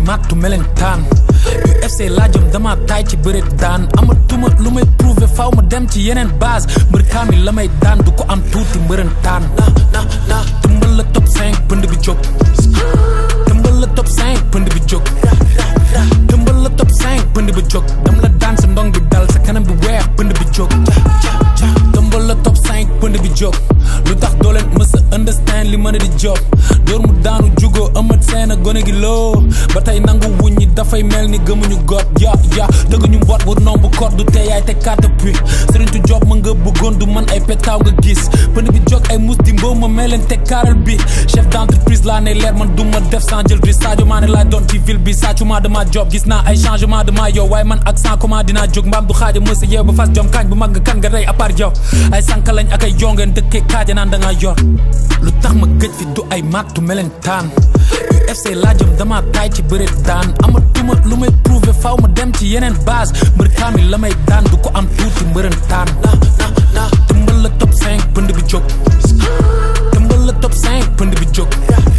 màttu melentaan UFC laajam dama taay ci bëreet daan amatuma lu may prouver faw ma dem ci yeneen base mbër kaami la may daan du ko am tuuti mbërëntaan na na na tëmbal la top 5 pënd bi jóg tëmbal la top 5 pënd bi jóg tëmbal la top 5 pënd bi jóg dam la daan sa ndong bi dal sa kanam bi weex pënd bi jóg tëmbal la top 5 pënd bi jóg lu tax doo leen mës a understand li mën a di job door mu daanu jugoo ëmmat seen a gone gi loo ba tey nangu wuñ ñi dafay mel ni gëmuñu got ya ya dëgg ñu mboot bu nomb kor du tee yaay te kàtt pi sëriñ tu job ma nga bëggoon du man ay petaaw nga gis pënd bi jóg ay mus di mbow ma mel leen te kaaral bi chef d'entreprise laa ne leer man du ma def sans jël risque Sadio Mané laa doon ci ville bi sàccuma dama job gis naa ay changement dama yow waaye man ak sans comment dinaa jóg mbaam du xaaja mësa yeew ba fas jom kaañ bu mag nga kan nga rey à part yow ay sànka lañ ak ay jongeen dëkkee kaaja naan da nga yor lu tax ma gëj fi du ay màttu melentaan UFC laajam dama taay ci bëreet daan amatuma lu may prouver faw ma dem ci yeneen base mbër kaami la may daan du ko am tuuti mbërëntaan na na na tëmbal la top 5 pënd bi jóg tëmbal la top 5 pënd bi jóg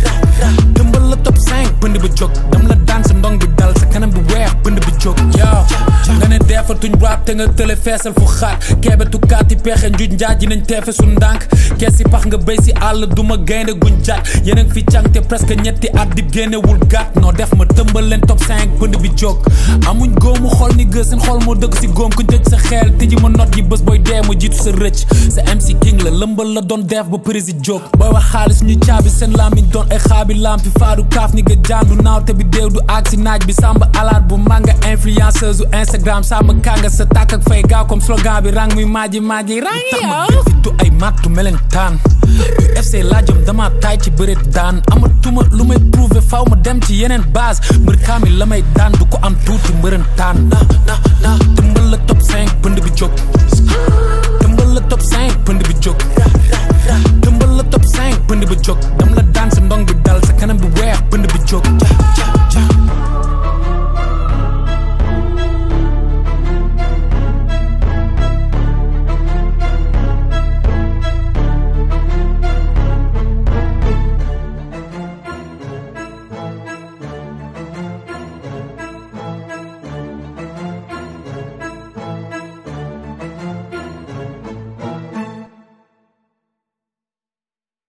tëmbal la top 5 pënd bi jóg dam la daan sa ndong bi dal sa kanam bi weex pënd bi jóg yow nga ne deefatuñ rap te nga tële feesal fu xaar keebetu kaati pexe njuj njaaj ji nañ teefe su ndànk kees si pax nga béy si àll duma gaynde guñ jaat yeneen fi càng te presque ñetti at di génnewul gàtt noo def ma tëmbal leen top 5 pënd bi jóg amuñ góomu xol ni gës seen xol moo dëgg si góom ku tëj sa xeel tëji ma not yi bés booy dee ma jiitu sa rëcc sa MC King la lëmbal la doon def ba prési jóg booy wax xaalis ñu caabi seen lamiñ doon ay xaabi lampi faadu kaaf ni nga jaandu naaw te bi déew du aag si naaj bi samba alaat bu manga influenceuse u Instagram samba kanga sa tàkk ak fay gaaw comme slogan bi rang muy maaji maaji rang yow fi du ay màttu melentaan UFC laajam dama taay ci bëreet daan amatuma lu may prouver faw ma dem ci yeneen base mbër kaami la may daan du ko am tuuti mbërëntaan na na na tëmbal la top 5 pënd bi jóg tëmbal la top 5 pënd bi jóg tëmbal la top 5 pënd bi jóg dam la daan sa ndong bi dal sa kanam bi weex pënd bi jóg